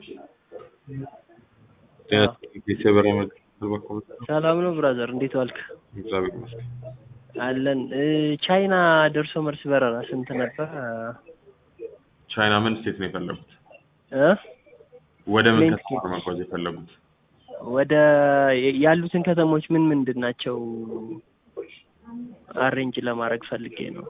የሰበራ በኩል ሰላም ነው ብራዘር፣ እንዴት ዋልክ? እግዚአብሔር ይመስገን። አለን። ቻይና ደርሶ መልስ በረራ ስንት ነበር? ቻይና ምን ስቴት ነው የፈለጉት? እ ወደ ምን ፕሌን ከተማ ነው መጓዝ የፈለጉት? ወደ ያሉትን ከተሞች ምን ምንድን ናቸው አሬንጅ ለማድረግ ፈልጌ ነው።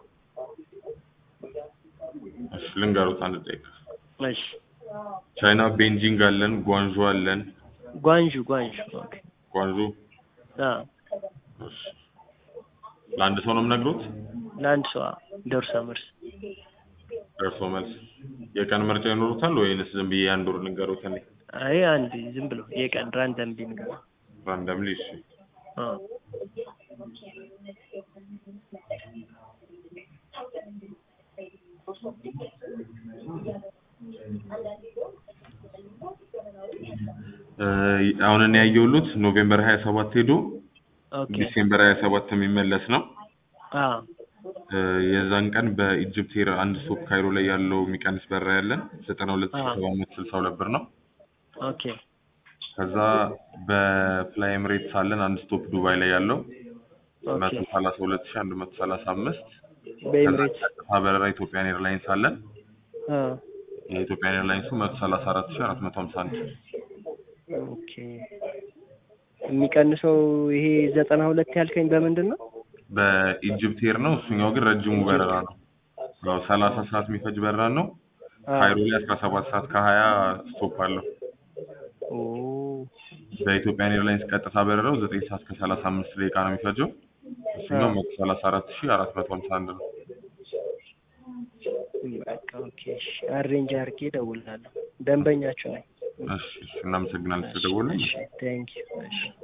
እሺ ልንገሩት አንድ ደቂቃ። እሺ ቻይና ቤንጂንግ አለን፣ ጓንዡ አለን። ጓንዡ ጓንዡ ኦኬ። ጓንዡ አ እሺ። ለአንድ ሰው ነው የምነግሩት? ለአንድ ሰው አዎ፣ ደርሶ መልስ ደርሶ መልስ። የቀን ምርጫ ይኖሩታል ወይንስ ዝም ብዬ አንድ ወር ልንገሩት? እኔ አይ አንድ ዝም ብሎ የቀን ራንደም ቢንገባ ራንደምሊ። እሺ አ እ አሁን እኔ ያየሁት ኖቬምበር 27 ሄዶ ኦኬ ዲሴምበር 27 የሚመለስ ነው። አ እ የዛን ቀን በኢጅፕት ኤር አንድ ስቶፕ ካይሮ ላይ ያለው የሚቀንስ በረራ ያለን 92762 ብር ነው። ኦኬ ከዛ በፍላይ ኤምሬትስ አለን አንድ ስቶፕ ዱባይ ላይ ያለው ኦኬ 132135 በኤምሬትስ ቀጥታ በረራ ኢትዮጵያን ኤርላይንስ አለን። አ የኢትዮጵያን ኤርላይንሱ 134451 ኦኬ የሚቀንሰው ይሄ ዘጠና ሁለት ያልከኝ በምንድን ነው? በኢጅፕት ኤር ነው። እሱኛው ግን ረጅሙ በረራ ነው። ያው 30 ሰዓት የሚፈጅ በረራ ነው። አ ካይሮ ላይ 17 ሰዓት ከ20 ስቶፕ አለው። ኦ በኢትዮጵያን ኤርላይንስ ቀጥታ በረራው 9 ሰዓት ከ35 ደቂቃ ነው የሚፈጀው። እሱኛው 134451 ነው። በቃ ኦኬ እሺ፣ አሬንጅ አድርጌ እደውልልሃለሁ። ደንበኛችሁ ነኝ። እሺ እሺ፣ እናመሰግናለን ስለደወልን። እሺ ቴንክ ዩ እሺ